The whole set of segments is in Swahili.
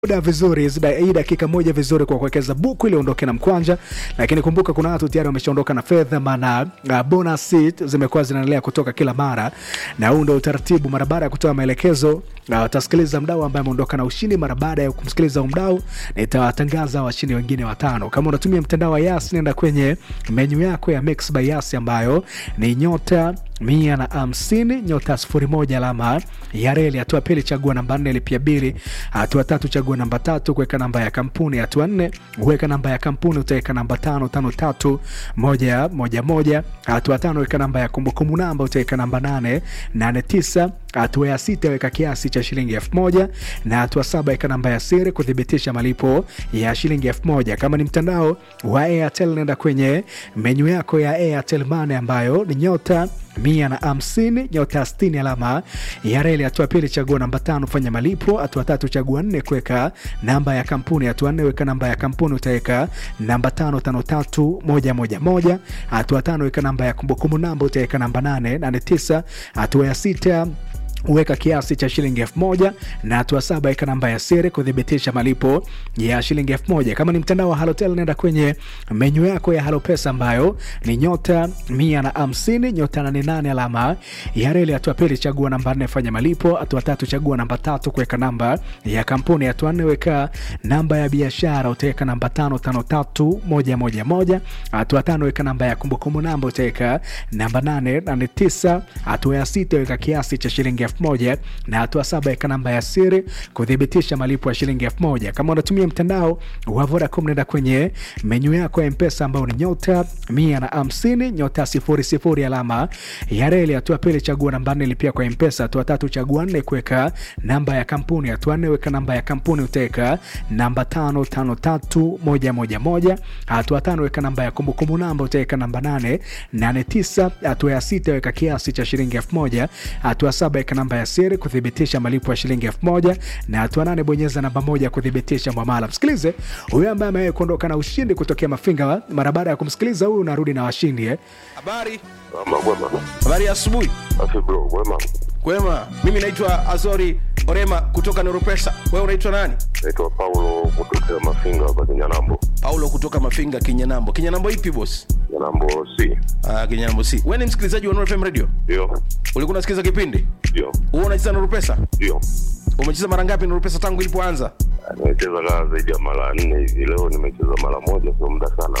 muda vizuri zida- hii dakika moja vizuri kwa kuwekeza buku ili uondoke na mkwanja, lakini kumbuka kuna watu tayari wameshaondoka na fedha, maana uh, bonus seat zimekuwa zinaendelea kutoka kila mara, na huu ndio utaratibu. Mara baada ya kutoa maelekezo, uh, utasikiliza mdau ambaye ameondoka na ushindi. Mara baada ya kumsikiliza mdau, nitawatangaza washindi wengine watano. Kama unatumia mtandao wa Yas, nenda kwenye menyu yako ya Mix by Yas ambayo ni nyota mia na hamsini nyota sifuri moja alama ya reli. Hatua pili chagua namba nne lipia bili. Hatua tatu chagua namba tatu kuweka namba ya kampuni. Hatua nne weka namba ya kampuni, utaweka namba tano tano tatu moja moja moja. Hatua tano weka namba ya kumbukumbu namba, utaweka namba nane nane tisa. Hatua ya sita weka kiasi cha shilingi elfu moja na hatua saba weka namba ya siri kuthibitisha malipo ya shilingi elfu moja. Kama ni mtandao wa Airtel, nenda kwenye menyu yako ya Airtel Money ambayo ni nyota mia na hamsini nyota sitini alama ya reli. Hatua pili chagua namba tano fanya malipo. Hatua tatu chagua nne kuweka namba ya kampuni. Hatua nne weka namba ya kampuni, utaweka namba tano tano tatu moja moja moja. Hatua tano weka namba ya kumbukumbu namba, utaweka namba nane nane tisa. Hatua ya sita weka kiasi cha shilingi elfu moja na hatua saba weka namba ya siri kuthibitisha malipo ya shilingi elfu moja Kama ni mtandao wa Halotel, nenda kwenye menyu yako ya Halopesa ambayo ni nyota mia na hamsini nyota nane nane alama ya reli. Hatua pili chagua namba nne fanya malipo. Hatua tatu chagua namba tatu kuweka namba ya kampuni. Hatua nne weka namba ya biashara, utaweka namba tano tano tatu moja moja moja. Hatua tano weka namba ya kumbukumbu namba, utaweka namba nane nane tisa. Hatua ya sita weka kiasi cha shilingi elfu moja na hatua saba weka namba ya siri kuthibitisha malipo ya shilingi elfu moja Kama unatumia mtandao wa Vodacom, nenda kwenye menyu yako ya Mpesa ambayo ni nyota mia na hamsini nyota sifuri sifuri alama ya reli. Hatua pili chagua namba nne lipia kwa Mpesa. Hatua tatu chagua nne kuweka namba ya kampuni. Hatua nne weka namba ya kampuni, utaweka namba tano tano tatu moja moja moja. Hatua tano weka namba ya kumbukumbu namba, utaweka namba nane nane tisa. Hatua ya sita weka kiasi cha shilingi elfu moja. Hatua saba weka namba ya siri kuthibitisha malipo ya shilingi elfu moja na hatua nane bonyeza namba moja kuthibitisha mwamala. Msikilize huyo ambaye amewahi kuondoka na ushindi kutokea Mafinga. Mara baada ya kumsikiliza huyu, unarudi na washindi eh? Habari, Ama kwema. habari ya asubuhi. Afi bro, kwema. Kwema, mimi naitwa Azori Orema kutoka Neuropesa. Wewe unaitwa nani? Naitwa Paulo kutokea Mafinga hapa Kinyanambo. Paulo kutoka Mafinga, Kinyanambo. Kinyanambo ipi boss? Kinyanambo C. Ah, Kinyanambo si. Wewe ni msikilizaji wa Nuru FM Radio? Ndio. Ulikuwa unasikiliza kipindi? Ndio. Wewe unacheza Nuru Pesa? Ndio. Umecheza mara ngapi Nuru Pesa tangu ilipoanza? Ah, Nimecheza kaa zaidi ya mara nne hivi. Leo nimecheza mara moja, sio muda sana.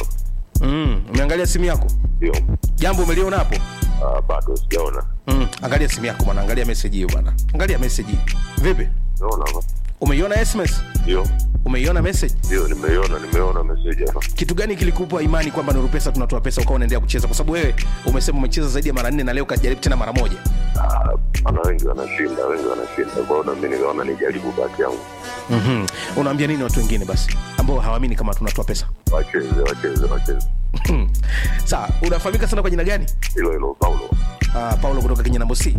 Mm, umeangalia simu yako? Ndio. Jambo umeliona hapo? Ah, bado sijaona. Mm, angalia simu yako bwana, angalia message hiyo bwana. Angalia message hii. Vipi? Naona hapa. Umeiona SMS? Ndio. Umeiona message? Ndio, nimeiona, nimeona message hapa. kitu gani kilikupa imani kwamba Nuru Pesa tunatoa pesa ukawa unaendelea kucheza? Kwa sababu wewe umesema umecheza zaidi ya mara nne na leo kajaribu tena mara moja. Ah, ana wengi wanashinda, wengi wanashinda. Kwa hiyo na mimi nikaona nijaribu bahati yangu. mm Unaambia nini watu wengine basi ambao hawaamini kama tunatoa pesa? Wacheze, wacheze, wacheze. Sawa, unafahamika sana kwa jina gani? Hilo hilo Paulo. Uh, Paulo kutoka Kinyanambo C.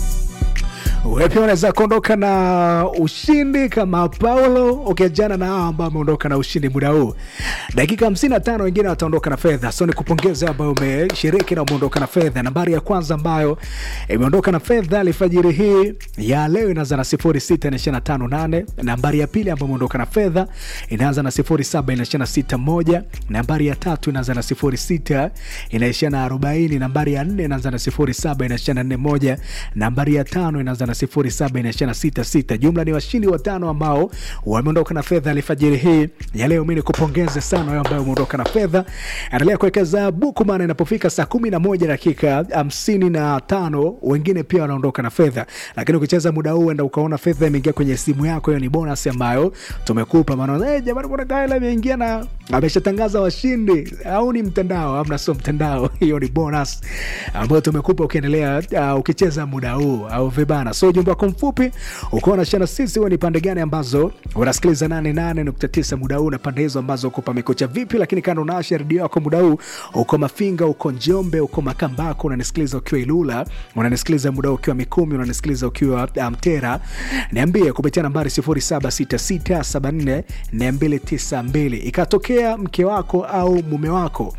Wewe pia unaweza kuondoka na ushindi kama Paulo ukiachana na hao ambao wameondoka na ushindi muda huu. Dakika 55 wengine wataondoka na fedha. So nikupongeze ambao umeshiriki na umeondoka na fedha. Nambari ya kwanza ambayo imeondoka na fedha alfajiri hii ya leo inaanza na 0658. Nambari ya pili ambayo imeondoka na fedha inaanza na 072661. Nambari ya tatu inaanza na 06 inaishia na 40. Nambari ya nne inaanza na 07 inaishia na 41. Nambari ya tano inaanza na 07 inaishia na 66. Jumla ni washindi watano ambao wameondoka na fedha alfajiri hii ya leo. Mimi nikupongeze sana wewe ambaye umeondoka na fedha. Endelea kuwekeza buku, maana inapofika saa 11 dakika 55 wengine pia wanaondoka na fedha, lakini ukicheza muda huu enda ukaona fedha imeingia kwenye simu yako, hiyo ni bonus ambayo tumekupa. Maana eh, jamani, kuna Kaela imeingia na ameshatangaza washindi, au ni mtandao? Amna, sio mtandao, hiyo ni bonus ambayo tumekupa ukiendelea, uh, ukicheza muda huu au vibana. So ujumbe wako mfupi ukiwa unashana sisi, wewe ni pande gani ambazo unasikiliza 88.9 muda huu na pande hizo ambazo uko pamekucha vipi? Lakini kando unaasha redio yako muda huu, uko Mafinga, uko Njombe, uko Makambako, unanisikiliza ukiwa Ilula, unanisikiliza muda huu ukiwa Mikumi, unanisikiliza ukiwa Mtera, niambie kupitia nambari 0766744292 ikatokea mke wako au mume wako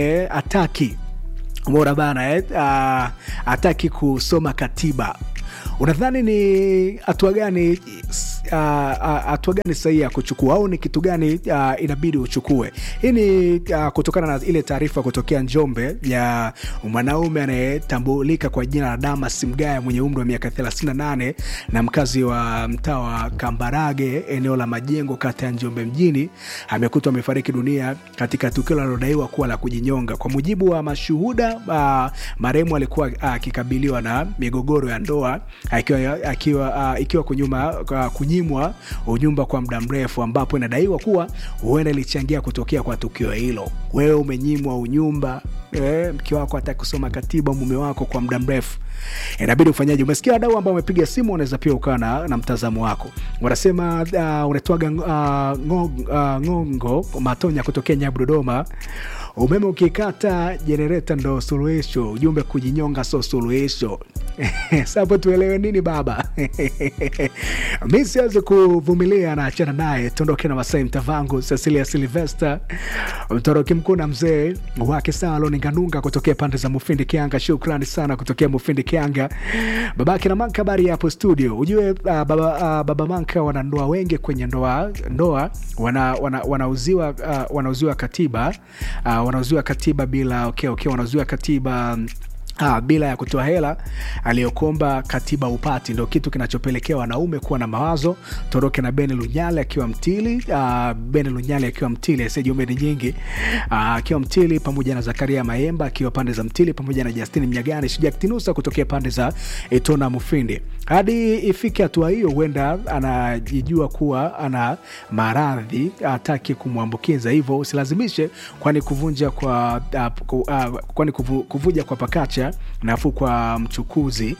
ameataki Umeona bana eh? Uh, ataki kusoma katiba unadhani ni hatua gani ah, ah, hatua gani sahihi ya kuchukua au ni kitu gani ah, inabidi uchukue hii ni ah, kutokana na ile taarifa kutokea njombe ya mwanaume anayetambulika kwa jina la damas mgaya mwenye umri wa miaka 38 na mkazi wa mtaa wa kambarage eneo la majengo kata ya njombe mjini amekutwa amefariki dunia katika tukio linalodaiwa kuwa la kujinyonga kwa mujibu wa mashuhuda uh, marehemu alikuwa akikabiliwa na migogoro ya ndoa akiwa, akiwa, uh, ikiwa kunyuma, uh, kunyimwa unyumba kwa muda mrefu ambapo inadaiwa kuwa huenda ilichangia kutokea kwa tukio hilo wewe umenyimwa unyumba eh, mke wako hataki kusoma katiba mume wako kwa muda mrefu inabidi ufanyaji umesikia wadau ambao wamepiga simu unaweza pia ukawa na, na mtazamo wako wanasema uh, unatwaga uh, ngong, uh, ngongo matonya kutokea nyabu dodoma umeme ukikata jenereta ndo suluhisho ujumbe kujinyonga so suluhisho sapo tuelewe nini baba mi siwezi kuvumilia naachana naye tuondoke na masai mtavangu cecilia silvester mtoroki mkuu na mzee wake saloninganunga kutokea pande za mufindi kianga shukrani sana kutokea mufindi kianga babake na manka habari yapo studio ujue uh, baba, uh, baba manka wana ndoa wengi kwenye ndoa ndoa wanauziwa wana, wanauziwa, uh, wanauziwa katiba uh, wanauziwa katiba bila okay, okay, wanauziwa katiba um, Ah, bila ya kutoa hela aliyokomba katiba upati ndo kitu kinachopelekea wanaume kuwa na mawazo toroke na beni lunyale akiwa mtili ah, beni lunyale akiwa mtili asijumbe ni nyingi ah, akiwa mtili pamoja na zakaria maemba akiwa pande za mtili pamoja na justini mnyagani shijaktinusa kutokea pande za etona mufindi hadi ifike hatua hiyo huenda anajijua kuwa ana maradhi hataki kumwambukiza hivyo usilazimishe kwani kuvunja kwa uh, ku, uh, kwani kuvu, kuvuja kwa pakacha nafuu kwa mchukuzi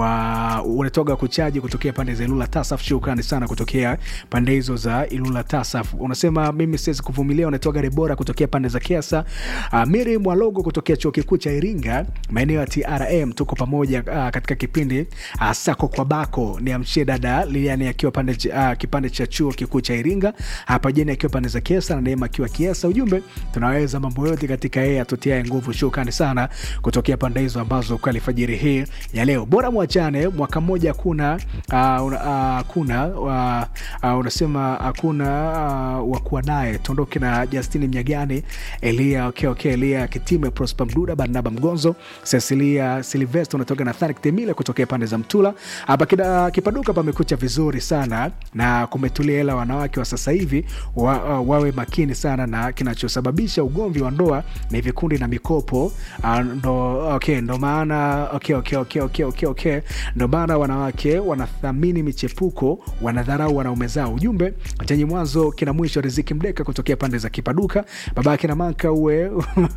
wa unatoga kuchaji kutokea pande za ilula tasaf shukrani sana kutokea pande hizo za ilula tasaf unasema mimi siwezi kuvumilia unatoga rebora kutokea pande za kiasa uh, miri mwalogo kutokea chuo kikuu cha iringa maeneo ya trm tuko pamoja uh, katika kipindi uh, sako kwa bako ni amshie dada liliani akiwa pande uh, kipande cha chuo kikuu cha iringa hapa jeni akiwa pande za kiesa na neema akiwa kiesa ujumbe tunaweza mambo yote katika yeye atutiae nguvu shukrani sana kutokea pande hizo ambazo kwa alfajiri hii ya leo bora mwachane mwaka mmoja hakuna uh, uh, kuna uh, uh, unasema hakuna uh, wakuwa naye tuondoke na justini mnyagani elia okay, okay, elia kitime prosper mduda barnaba mgonzo cecilia silvest unatoka na thanik temile kutokea pande za mtula hapa kida kipaduka pamekucha vizuri sana na kumetulia hela wanawake wa sasa hivi wa, uh, wawe makini sana na kinachosababisha ugomvi wa ndoa ni vikundi na mikopo uh, ndo okay, ndo maana okay, okay, okay, okay, okay, okay. ndo maana wanawake wanathamini michepuko wanadharau wanaume zao ujumbe chenye mwanzo kina mwisho riziki mdeka kutokea pande za kipaduka baba kina manka uwe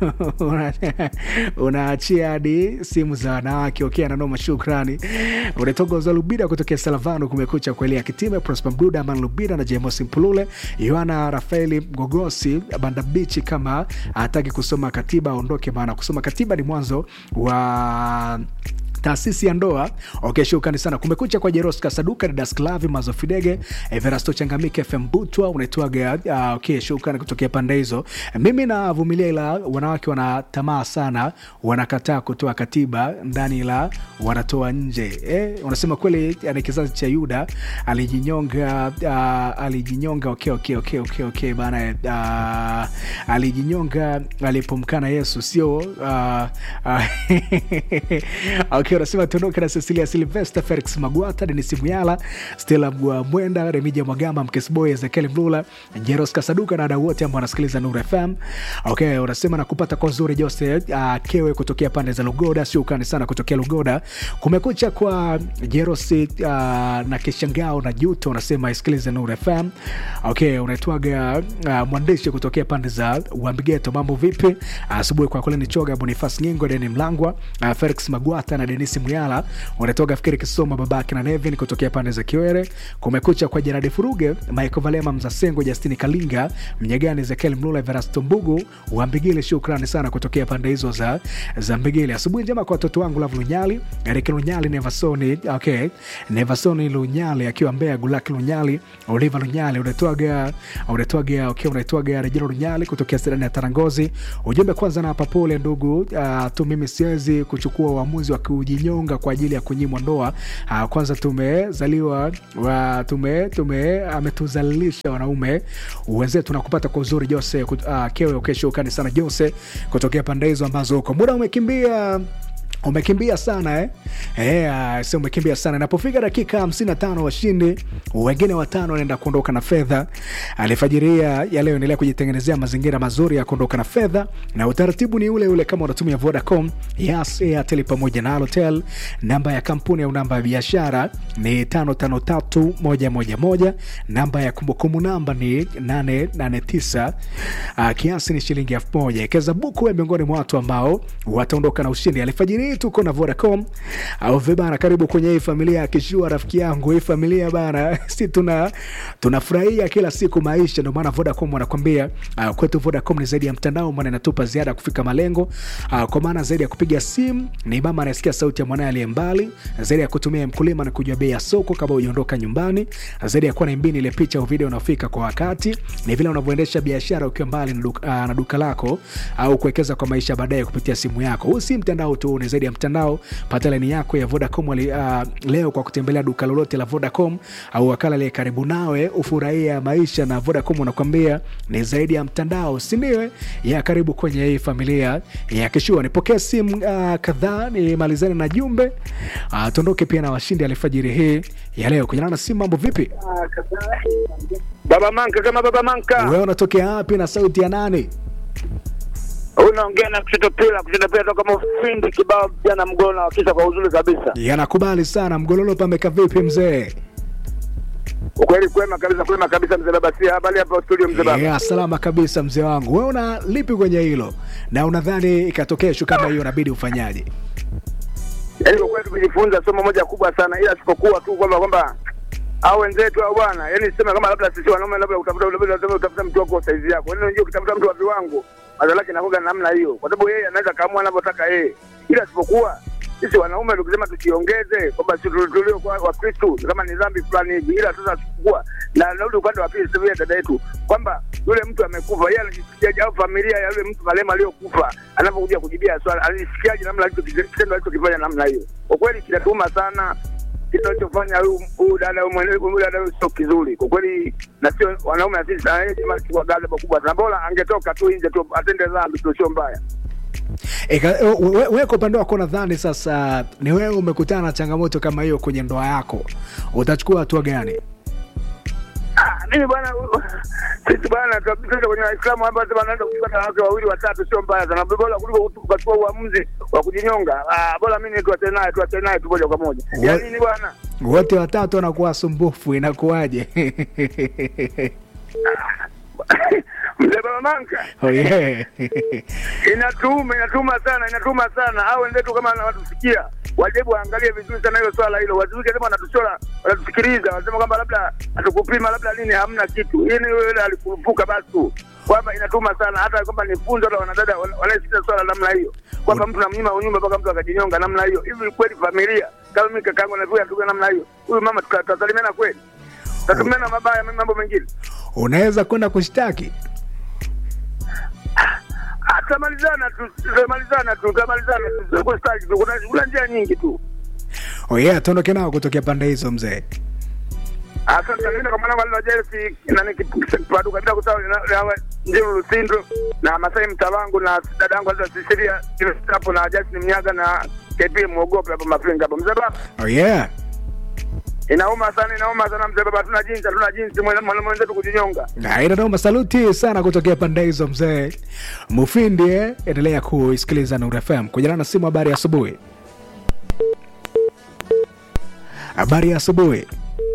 unaachia hadi simu za wanawake okay, nanoma shukrani unatoka za lubida kutokea salavano kumekucha kuelea kitime prosper mduda aman lubida na jemosi mpulule yohana rafaeli mgogosi bandabichi kama hataki kusoma katiba aondoke maana kusoma katiba ni mwanzo wa taasisi ya ndoa okay, shukrani sana kumekucha kwa jeroska saduka didasklavi mazofidege everasto changamike fm butwa unaitwaga uh, okay, shukrani kutokea pande hizo mimi navumilia ila wanawake wana tamaa sana wanakataa kutoa katiba ndani ila wanatoa nje eh, unasema kweli ni kizazi cha yuda alijinyonga uh, alijinyonga okay, okay, okay, okay, okay, bana uh, alijinyonga alipomkana yesu sio uh, uh, okay, unasema tuondoke na cecilia silvester felix magwata denis muyala stela mwenda remija mwagamba mkesboy ezekiel mlula jeros kasaduka na wadau wote ambao wanasikiliza nur fm okay, unasema nakupata kwa zuri jose uh, kewe kutokea pande za lugoda sio ukani sana kutokea lugoda kumekucha kwa jerosi uh, na kishangao na juto unasema isikilize nur fm okay, unaitwaga uh, mwandishi kutokea pande za uambigeto mambo vipi asubuhi uh, kwa kule ni choga bonifas nyingo deni mlangwa uh, felix magwata na denis muyala unatoka fikiri kisoma babake na nevin kutokea pande za kiwere kumekucha kwa jeradi furuge michael valema mzasengo justini kalinga mnyagani ezekiel mlula verasto mbugu wambigile shukrani sana kutokea pande hizo za, za mbigile asubuhi njema kwa watoto wangu lavu lunyali erik lunyali nevasoni okay. nevasoni lunyali akiwa mbea gulaki lunyali oliva lunyali unatoaga unatoaga okay, unatoaga rejelo lunyali kutokea sedani ya tarangozi ujumbe kwanza na papole ndugu uh, tu mimi siwezi kuchukua uamuzi wa kiuj kujinyonga kwa ajili ya kunyimwa ndoa. Ah, kwanza tumezaliwa wa, tume, tume ametuzalilisha wanaume wenzetu na kupata kwa uzuri Jose uh, kewe ukesho ukani sana Jose kutokea pande hizo ambazo huko muda umekimbia umekimbia sana eh? Eh, uh, sio umekimbia sana inapofika dakika 55 washindi wengine watano wanaenda kuondoka na fedha alifajiria ya leo endelea kujitengenezea mazingira mazuri ya kuondoka na fedha na utaratibu ni ule ule kama unatumia vodacom yas airtel pamoja na alotel namba ya kampuni au namba ya biashara ni 553111 namba ya kumbukumbu namba ni 889 uh, kiasi ni shilingi 1000 ekeza buku ya miongoni mwa watu ambao wataondoka na ushindi alfajiri hii tuko na vodacom au vibana karibu kwenye hii familia ya kishua rafiki yangu hii familia bana si tuna tunafurahia kila siku maisha ndio maana vodacom wanakwambia uh, kwetu vodacom ni zaidi ya mtandao maana inatupa ziada ya kufika malengo uh, kwa maana zaidi ya kupiga simu ni mama anayesikia sauti ya mwanaye aliye mbali zaidi ya kutumia mkulima na kujua bei ya soko kabla hujaondoka nyumbani zaidi ya kuwa na mbini ile picha au video unaofika kwa wakati ni vile unavyoendesha biashara ukiwa mbali na duka, uh, na duka lako au kuwekeza kwa maisha baadaye kupitia simu yako huu si mtandao tu ni zaidi ya mtandao pata laini yako ya vodacom wali, uh, leo kwa kutembelea duka lolote la vodacom au wakala aliye karibu nawe ufurahia maisha na vodacom unakwambia ni zaidi ya mtandao sindiwe ya karibu kwenye hii familia ya kishua nipokee simu uh, kadhaa nimalizane na jumbe uh, tuondoke pia na washindi alifajiri hii ya leo kunyana na simu mambo vipi Baba Manka kama Baba Manka. wewe unatokea wapi na sauti ya nani Unaongea na kushoto pila, kushoto pila toka mfindi kibao jana mgona wakisha kwa uzuri kabisa. yanakubali sana mgololo pameka vipi mzee Ukweli kwema kabisa, kwema kabisa mzee baba si habari hapa studio mzee baba. yeah, salama kabisa mzee wangu wewe una lipi kwenye hilo na unadhani ikatokea shu kama hiyo inabidi ufanyaje Yaani kwa kweli tumejifunza somo moja kubwa sana ila sipokuwa tu kwamba kwamba au wenzetu au bwana, yaani sema kama labda sisi wanaume labda utafuta labda utafuta utafuta mtu wako saizi yako. Yaani unajua ukitafuta mtu wa viwango, madhara yake inakuwa namna hiyo. Kwa sababu yeye anaweza kaamua anavyotaka yeye. Ila sipokuwa sisi wanaume tukisema tujiongeze kwamba sisi tulio kwa Wakristo kama ni dhambi fulani hivi, ila sasa sipokuwa na narudi upande wa pili, sivyo dada yetu kwamba yule mtu amekufa, yeye anajisikiaje, au familia ya yule mtu marehemu aliyokufa anapokuja kujibia swali, anajisikiaje namna alichokitendo alichokifanya namna hiyo. Kwa kweli kinatuma sana kitu alichofanya huyu huyu dada huyu mwenyewe huyu dada huyu sio kizuri kwa kweli, na sio wanaume na sisi na yeye kama kwa ghadhabu kubwa sana, bora angetoka tu nje tu atende dhambi tu, sio mbaya. Eka- we- we- wewe kwa upande wako nadhani sasa ni wewe umekutana na changamoto kama hiyo kwenye ndoa yako utachukua hatua gani Ah, mimi bwana, sisi bwana tunapita kwenye Waislamu hapa sasa wanaenda kuchukua na wake wawili watatu, sio mbaya sana, bora kuliko ukachukua uamuzi wa kujinyonga. Ah, bora mimi tuachane naye, tuachane naye tu moja kwa moja. Wa- Ya nini bwana? wote watatu wanakuwa sumbufu inakuwaje Mzee Baba Manka, oh, yeah. inatuma inatuma sana inatuma sana au wenzetu kama wanatusikia wajibu waangalie vizuri sana hilo swala hilo wazuri kama wanatuchora wanatusikiliza wanasema kwamba labda atukupima labda nini hamna kitu hii ni yule alikurupuka basi tu kwamba inatuma sana hata kwamba ni funzo hata wanadada wana- wanaesikia swala namna hiyo kwamba mtu namnyima unyumba mpaka mtu akajinyonga namna hiyo hivi kweli familia kama mimi kakaangu navuya ndugu namna hiyo huyu mama tuta- tutasalimiana kweli tutatumiana mabaya mambo mengine unaweza kwenda kushtaki Ah, tutamalizana tu tutamalizana tu tutamalizana tu kustaki tu kuna kuna njia nyingi tu oh, yeah, tuondoke nao kutokea pande hizo mzee asante nenda kwa mwanangu alilojelsi nani kipaduka bila kusahau na- na- njiru lusindo na masai mtawangu na dadangu alizosisiria hapo na jasini mnyaga na kp mwogope hapo mafinga hapo mzee baba oh, yeah. inauma sana inauma sana mzee baba hatuna jinsi hatuna jinsi mwana- mwana mwenzetu kujinyonga inanoma saluti sana kutokea pande hizo mzee mufindi eh? endelea kuisikiliza Nuru FM kujana na simu habari ya asubuhi habari ya asubuhi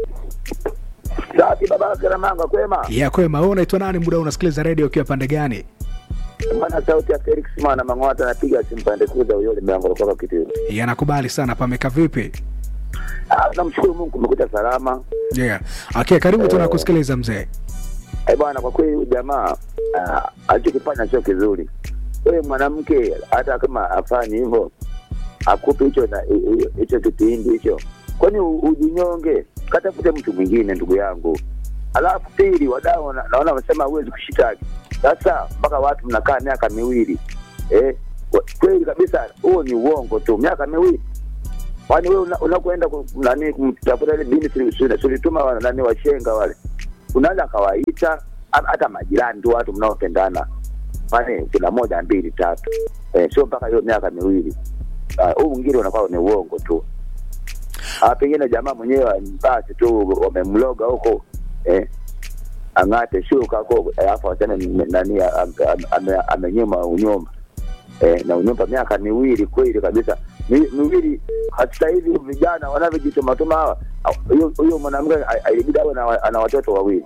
safi baba garamanga kwema ya kwema wewe unaitwa nani muda huu unasikiliza redio ukiwa pande gani mwana sauti ya felix mwana mang'ota anapiga simu pande kuza uyole mlango kutoka kitiro yanakubali sana pameka vipi namshukuru mungu kumekuta salama yeah. okay karibu tunakusikiliza mzee Eh bwana, kwa kweli huyu jamaa ah, alichokifanya sio kizuri. Wewe mwanamke, hata kama afanye hivyo, akupe hicho na hi- hi- hicho kipindi hicho, kwani u- ujinyonge? Katafute mtu mwingine, ndugu yangu. Alafu pili, wadau wana- naona wamesema huwezi kushitaki. Sasa mpaka watu mnakaa miaka miwili eh? kwa- Kweli kabisa, huo ni uongo tu, miaka miwili kwani wewe una- unakwenda ku- nani kumtafuta ile bini tulituma nani washenga wale unaweza akawaita ha- hata majirani tu watu mnaopendana kwani kuna moja mbili tatu eh, sio mpaka hiyo miaka miwili Ah, huu mwingine unakuwa ni uongo tu Ah, pengine jamaa mwenyewe basi tu wamemloga huko eh, ang'ate shuka huko alafu aseme m- nani a- a- ame- amenyuma unyumba eh, na unyumba miaka miwili kweli kabisa Mi- miwili hata hivi vijana wanavyojitumatuma hawa au- huyo- huyo mwanamke a- a- ilibidi awe na- ana watoto wawili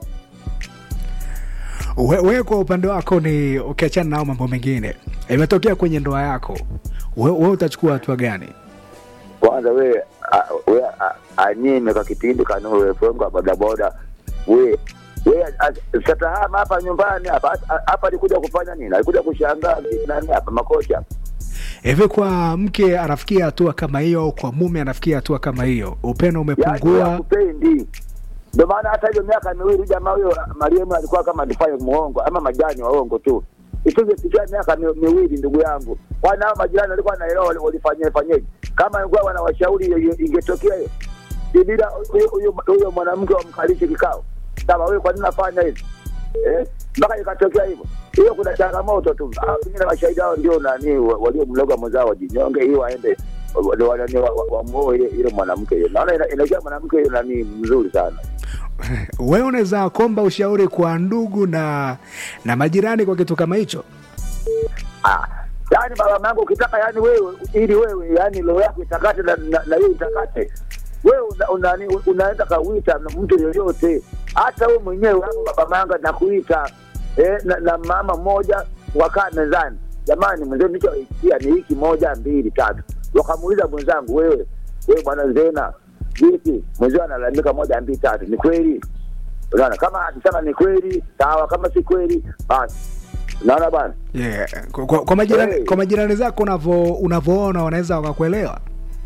We- wewe kwa upande wako ni ukiachana nao mambo mengine imetokea kwenye ndoa yako we, we utachukua hatua gani kwanza we a- we a- anyime kwa kipindi kanuu fengo bodaboda we we a- satahama hapa nyumbani hapa hapa alikuja kufanya nini alikuja kushangaa vipi nani hapa makocha hivi kwa mke anafikia hatua kama hiyo au kwa mume anafikia hatua kama hiyo upendo Yaani umepungua hakupendi ndio maana hata hiyo miaka miwili jamaa huyo mariemu alikuwa kama alifanya muongo ama majani waongo tu isingefikia miaka mi, miwili ndugu yangu wana hao majirani walikuwa naelewa wali- walifanyia fanyeje kama ilikuwa wanawashauri hiyo- hiyo ingetokea hiyo Si bila huyo- huyo huyo mwanamke wamkalishe kikao sawa wewe kwa nini nafanya hivi eh mpaka ikatokea hivyo hiyo kuna changamoto tu Ah, pengine mashahidi hao ndio nani wa- waliomloga mwenzao wajinyonge hiyo waende wa- wa- nani, wa- wa- wamuoe ile ile mwanamke hiyo naona ina- inakuwa mwanamke hiyo nani mzuri sana wewe unaweza komba ushauri kwa ndugu na na majirani kwa kitu kama hicho Ah, yaani baba mangu ukitaka yani wewe ili wewe yani roho yako itakate na, na, na hiyo itakate wewe una, una, una, unaenda kawita na mtu yoyote hata wewe mwenyewe hapo baba manga nakuita eh, na, na mama mmoja wakaa mezani jamani mwenzio nilichoikia ni hiki moja mbili tatu wakamuuliza mwenzangu wewe wewe bwana zena vipi mwenzio analalamika moja mbili tatu ni kweli unaona kama akisema ni kweli sawa kama si kweli basi unaona bwana yeah. kwa, kwa, kwa, majirani, Hey. kwa majirani zako unavo unavoona wanaweza wakakuelewa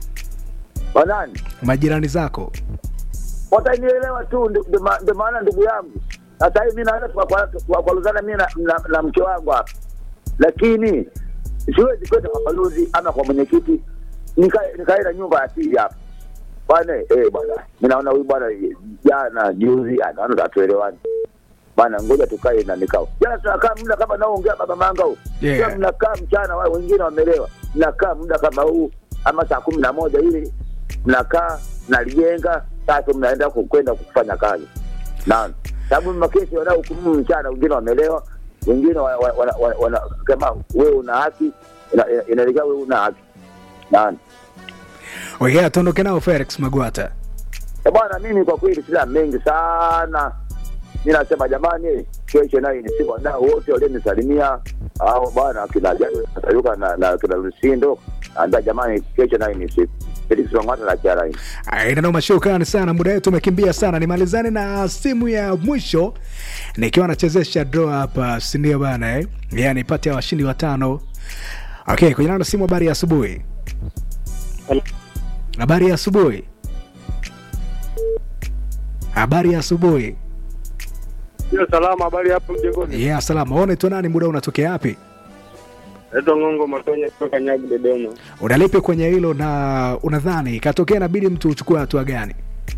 wanani majirani zako watanielewa tu ndi- ndi ma- ndio maana ndugu yangu sasa hivi mi naenda tukakwaluzana mi na, na, na mke wangu hapa lakini siwezi kwenda kwa balozi ama kwa mwenyekiti nika- nikaenda nyumba ya pili hapa bwana eh, bwana mi naona huyu bwana jana juzi anaona hatuelewani bwana ngoja tukae na nikao jana tunakaa muda kama naongea baba manga huu Yeah. Sio mnakaa mchana wale wengine wamelewa mnakaa muda kama huu ama saa kumi na moja ili mnakaa nalijenga sasa mnaenda ku- kwenda kufanya kazi naona sababu makesi wanaohukumu mchana wengine wamelewa wengine wana- wana- wana- wana- kama wewe una haki ina- ina- inaelekea wewe una haki naona okay, tuondoke nao felix magwata Eh, bwana mimi kwa kweli sina mengi sana mi nasema jamani kesho nayo ni siku nao wote walionisalimia au bwana akina jani atayuka na, na kina lusindo anda jamani kesho nayo ni siku Felix Wang'ata na Kiaraini. inanoma shukrani sana muda wetu umekimbia sana nimalizane na simu ya mwisho nikiwa nachezesha draw hapa sindio bana eh? yani pate ya washindi watano okay kwenye nano simu habari ya asubuhi habari ya asubuhi habari ya asubuhi Sio salama, habari hapo mjengoni. yeah, salama one tu nani muda unatokea wapi Naitwa Ngongo Matonya kutoka Nyagu, Dodoma. unalipi kwenye hilo na unadhani ikatokea inabidi mtu uchukue hatua gani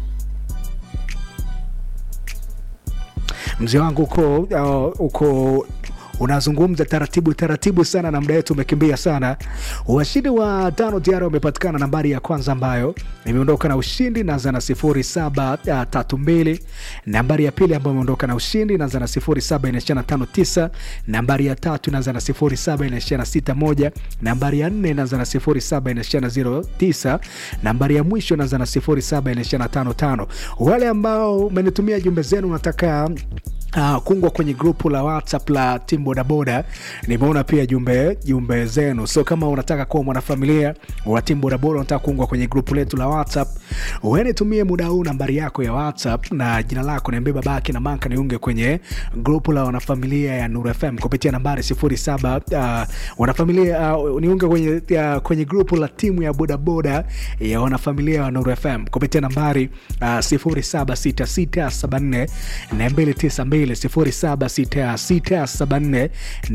mzee wangu uko uh, uko unazungumza taratibu taratibu sana na muda wetu umekimbia sana washindi wa tano tayari wamepatikana nambari ya kwanza ambayo imeondoka na ushindi naanza na sifuri saba uh, tatu mbili nambari ya pili ambayo imeondoka na ushindi inaanza na sifuri saba inaishia na tano tisa nambari ya tatu inaanza na sifuri saba inaishia na sita moja nambari ya nne inaanza na sifuri saba inaishia na zero tisa nambari ya mwisho inaanza na sifuri saba inaishia na tano tano wale ambao umenitumia jumbe zenu unataka Uh, kungwa kwenye grupu la whatsapp la tim bodaboda nimeona pia jumbe jumbe zenu so kama unataka kuwa mwanafamilia wa tim bodaboda unataka kuungwa kwenye grupu letu la whatsapp wenitumie muda huu nambari yako ya whatsapp na jina lako niambie babake na manka niunge kwenye grupu la wanafamilia ya nur fm kupitia nambari 07 uh, wanafamilia uh, niunge kwenye, uh, kwenye grupu la timu ya bodaboda ya wanafamilia wa nur fm kupitia nambari uh, 076674 na 292 076674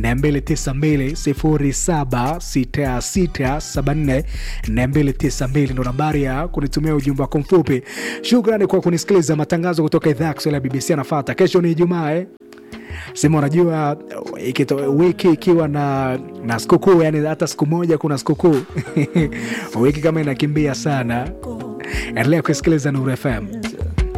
292 076674 ndo nambari ya kunitumia ujumbe wako mfupi. Shukrani kwa kunisikiliza. Matangazo kutoka idhaa ya Kiswahili ya BBC anafuata. Kesho ni Ijumaa eh? Sema unajua ikito, wiki ikiwa na na sikukuu, yani hata siku moja kuna sikukuu wiki kama inakimbia sana. Endelea kusikiliza Nuru FM.